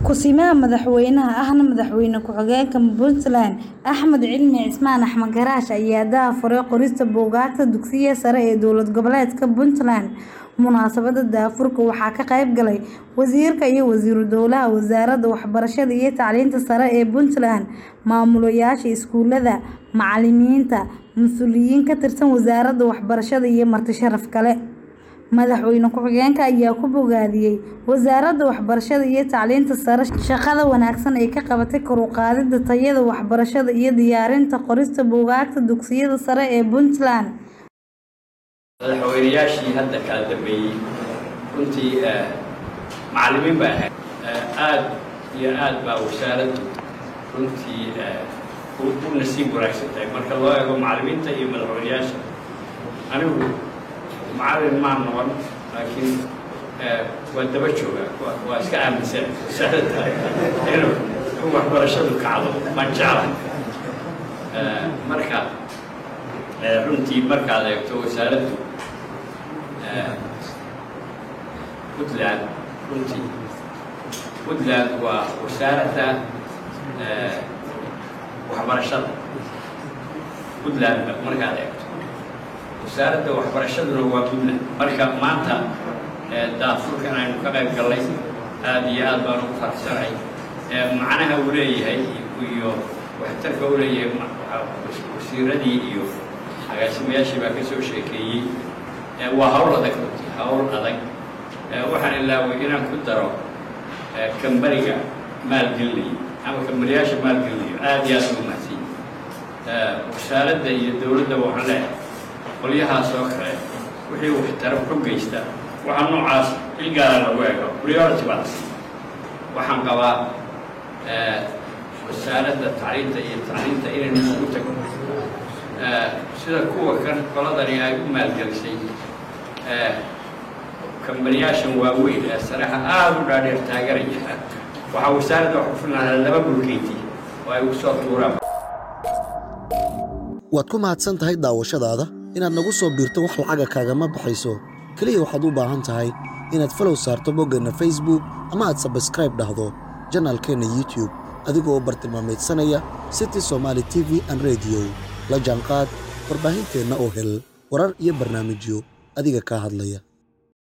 Ku-simaha madaxweynaha ahna madaxweyne ku-xigeenka Puntland Axmed Cilmi Cismaan Axmed Garaash ayaa daahfuray qorista buugaagta dugsiyada sare ee dowlad goboleedka Puntland. Munaasabadda daahfurka waxaa ka qayb galay wasiirka iyo wasiiru dowlaha wasaaradda waxbarashada iyo tacliinta sare ee Puntland, maamulayaasha iskuulada, macalimiinta, mas'uuliyiin ka tirsan wasaaradda waxbarashada iyo marti sharaf kale. Madaxweyne ku-xigeenka ayaa ku bogaadiyay wasaaradda waxbarashada iyo tacliinta sare shaqada wanaagsan ee ay ka qabatay kor u qaadida tayada waxbarashada iyo diyaarinta qorista buugaagta dugsiyada sare ee Puntland. madaxweynayaashii hadda kala dambeeyey runtii macallimiin bay ahayd aad iyo aad baa wasaaraddu runtii u nasiib wanaagsan tahay marka loo eego macallimiinta iyo madaxweynayaasha anigu macallin maan noqon laakiin waa daba joogaa waa iska aaminsan wasaaradda inuu in waxbarashadu kacdo maan jeclahay marka runtii markaad eegto wasaaraddu puntland runtii puntland waa wasaaradda waxbarashada puntland markaad eegto wasaaradda waxbarashaduna waa puntland marka maanta daafurkan aynu ka qayb gallay aad iyo aad baan ugu faraxsanahay macnaha uu leeyahay iyo waxtarka uu leeyahay wasiiradii iyo agaasimayaashii baa ka soo sheekeeyey waa hawl adag runtii hawl adag waxaan ilaaway inaan ku daro kambariga maalgelinaya ama kambariyaasha maalgelinayo aad iyo aad ugu mahadsan wasaaradda iyo dowladda waxaan leeyahay qolyahaas oo kale wixii waxtaro ku geysta waxaa noocaas il gaara lagu eego priority baa la siiya waxaan qabaa wasaaradda tacliinta iyo tacliinta inaynu isugu tagno sida kuwa kan qoladani ay u maalgelisay kambaniyaashan waaweyn ee sareexa aada u dhaadheer taaganaya waxaa wasaaradda wax ku filnaadaa laba bulkeyti oo ay ugu soo tuuraan waad ku mahadsan tahay daawashadaada inaad nagu soo biirto wax lacaga kaagama baxayso keliya waxaad u baahan tahay inaad falow saarto boggeenna facebook ama aad sabskraib dhahdo janaalkeenna youtube adigoo bartilmaamaydsanaya city somaali t v an rediyo la jaanqaad warbaahinteenna oo hel warar iyo barnaamijyo adiga kaa hadlaya